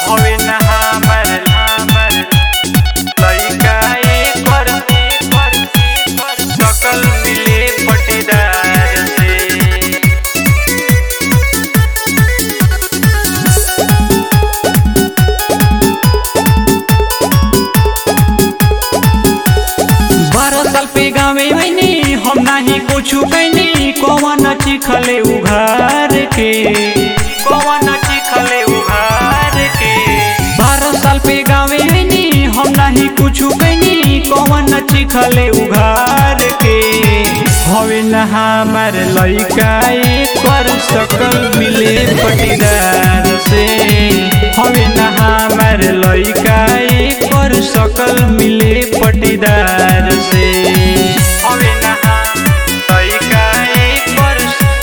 हवे ना हमर हमर लइका एकर सकल मिले पटीदार से बारह साल पे गावे मैंने हम नहीं कुछ कैनी कौन चिखले उघार के कौन चिखले उघार के बारह साल पे गावे मैंने हम नहीं कुछ कैनी कौन चिखले उघार के हवे न हमार लइका पर सकल मिले पटीदार से हवे न हमार लइका पर सकल मिले पटीदार से हवे न हमार लइका पर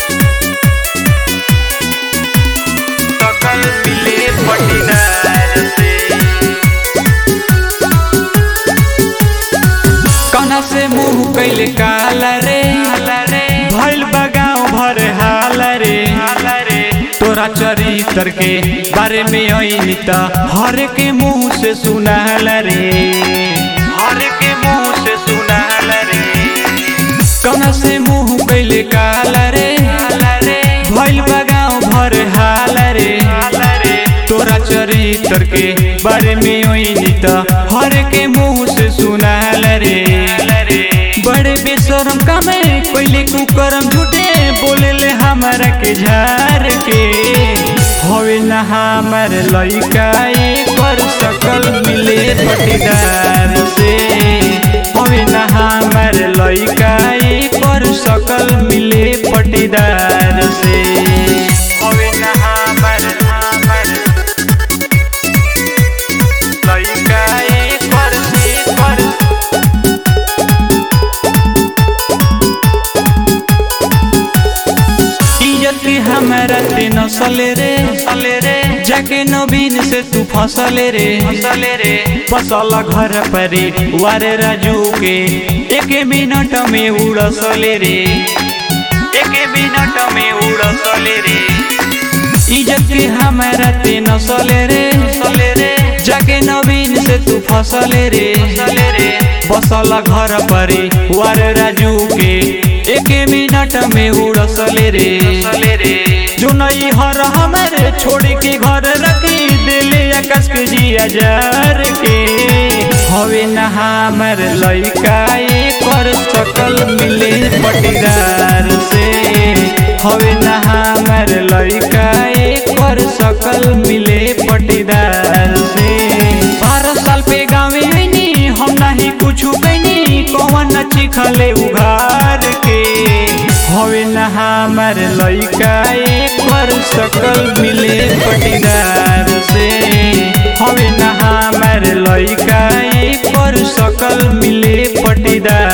सकल मिले पटीदार से कना से मुंह कैले काला रे भइल बगाओ भर हाल रे तोरा चरित्र के बारे में ऐनी त हर के मुंह से सुनाल रे हर के मुंह से सुनाल रे कना से मुंह कैले काला रे भइल बगाओ भर हाल रे तोरा चरित्र के बारे में ऐनी त हर के मुंह से सुनाल रे बड़े बेशरम कामे पहले कुकरम झूठे बोले ले हमारा के झार के हवे न हमार लइका पर सकल मिले पटीदार से हवे न हमार लइका पर सकल मिले पटीदार से हवे न हमार हमार लइका पर पर इज्जत हमारा ते नसले रे नसले रे जाके नवीन से तू फसले रे फसले रे फसल घर परे वारे राजू के एक मिनट में उड़सले रे एक मिनट में उड़सले रे इज्जत के हमारा ते नसले रे नसले रे जाके नवीन से तू फसले रे फसले रे बसल घर परे वारे राजू के एक मिनट में उड़सले रे रे जो नहीं हर हमारे छोड़ के घर रखी दिले आकाश के जिया जार के हवे न हमार लइका कर सकल मिले पटीदार से हवे न हमार लइका कर सकल मिले पटीदार से बारह साल पे गावे आईनी हम नहीं कुछ कैनी कौन चिखले उघार के हवे न हमार लइका पर सकल मिले पटीदार से हवे न हमार लइका पर सकल मिले पटीदार